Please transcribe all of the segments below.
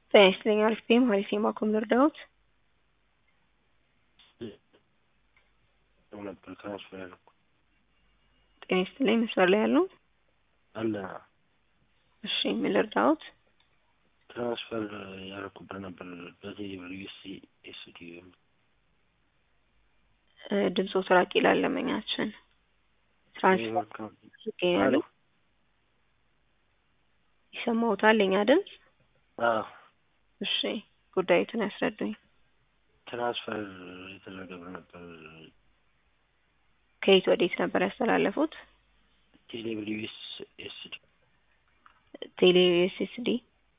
ጤና ይስጥልኝ አሪፍ ነኝ ሀሪፍ የማኮም ልርዳዎት? ነበር ትራንስፈር ያደረኩት ጤና ይስጥልኝ መስመር ላይ ያሉ? አለ እሺ ምን ልርዳዎት? ትራንስፈር ያደረኩበት ነበር በዚህ ዩኤስሲ ኤስዲ ድምፆ ራቅ ይላል ለመኛችን ትራንስፈር ይገኛሉ ይሰማዎታል የኛ ድምፅ? እሺ ጉዳዩትን ያስረዱኝ። ትራንስፈር የተደረገ ብር ነበር ከየት ወዴት ነበር ያስተላለፉት? ቴሌብር ዩኤስ ኤስዲ ቴሌ ዩኤስኤስዲ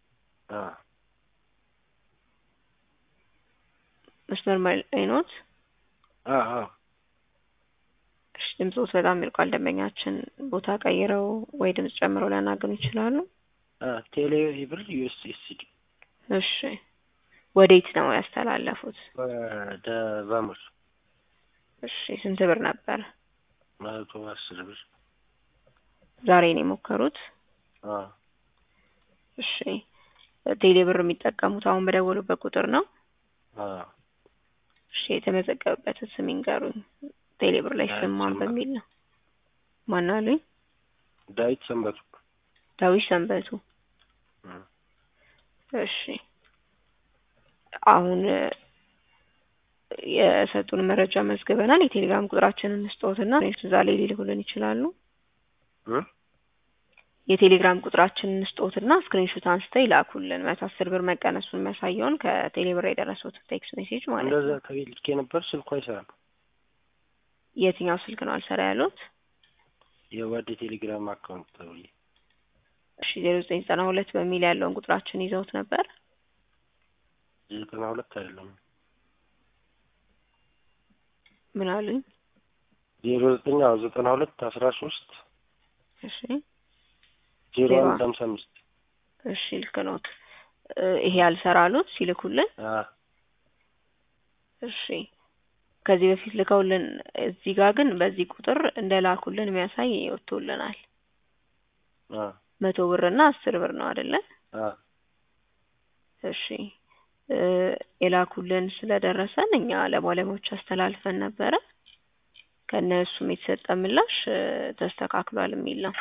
መስመር ላይ ኖት? እሺ ድምፆት በጣም ይርቋል። ደንበኛችን ቦታ ቀይረው ወይ ድምፅ ጨምረው ሊያናግሩ ይችላሉ? ቴሌብር ዩኤስ ኤስዲ እሺ ወዴት ነው ያስተላለፉት? ወደ ቫሞስ እሺ ስንት ብር ነበር? መቶ አስር ብር ዛሬ ነው የሞከሩት? እሺ ቴሌ ብር የሚጠቀሙት አሁን በደወሉበት ቁጥር ነው? እሺ የተመዘገበበትን ስም ይንገሩኝ። ቴሌ ብር ላይ ስም ማን በሚል ነው? ማን አሉኝ? ዳዊት ሰንበቱ። ዳዊት ሰንበቱ። እሺ አሁን የሰጡን መረጃ መዝግበናል። የቴሌግራም ቁጥራችንን እንስጠዎትና እዛ ላይ ሊልኩልን ይችላሉ። የቴሌግራም ቁጥራችንን እንስጠዎትና ስክሪንሾት አንስተው ይላኩልን። መቶ አስር ብር መቀነሱን የሚያሳየውን ከቴሌ ብር የደረሱት ቴክስት ሜሴጅ ማለት ነው። እንደዛ ከቤት ልኬ ነበር። ስልኩ አይሰራም። የትኛው ስልክ ነው አልሰራ ያሉት? የወደ ቴሌግራም አካውንት ተብዬ እሺ ዜሮ ዘጠኝ ዘጠና ሁለት በሚል ያለውን ቁጥራችን ይዘውት ነበር? ዘጠና ሁለት አይደለም። ምን አሉኝ? ዜሮ ዘጠኝ ዘጠና ሁለት አስራ ሶስት እሺ ዜሮ አንድ ሀምሳ አምስት እሺ ልክ ነዎት። ይሄ ያልሰራ አሉት ሲልኩልን? እሺ ከዚህ በፊት ልከውልን እዚህ ጋር ግን በዚህ ቁጥር እንደላኩልን የሚያሳይ ወጥቶልናል። መቶ ብር እና አስር ብር ነው አይደለ? እሺ የላኩልን ስለደረሰን እኛ ለባለሙያዎች አስተላልፈን ነበረ። ከእነሱም የተሰጠ ምላሽ ተስተካክሏል የሚል ነው።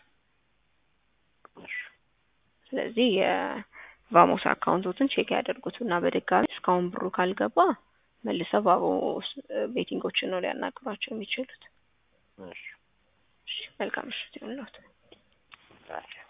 ስለዚህ የቫሞስ አካውንቶትን ቼክ ያደርጉት እና በድጋሚ እስካሁን ብሩ ካልገባ መልሰው ቫሞስ ቤቲንጎችን ነው ሊያናግሯቸው የሚችሉት። መልካም ምሽት ይሁንልዎት።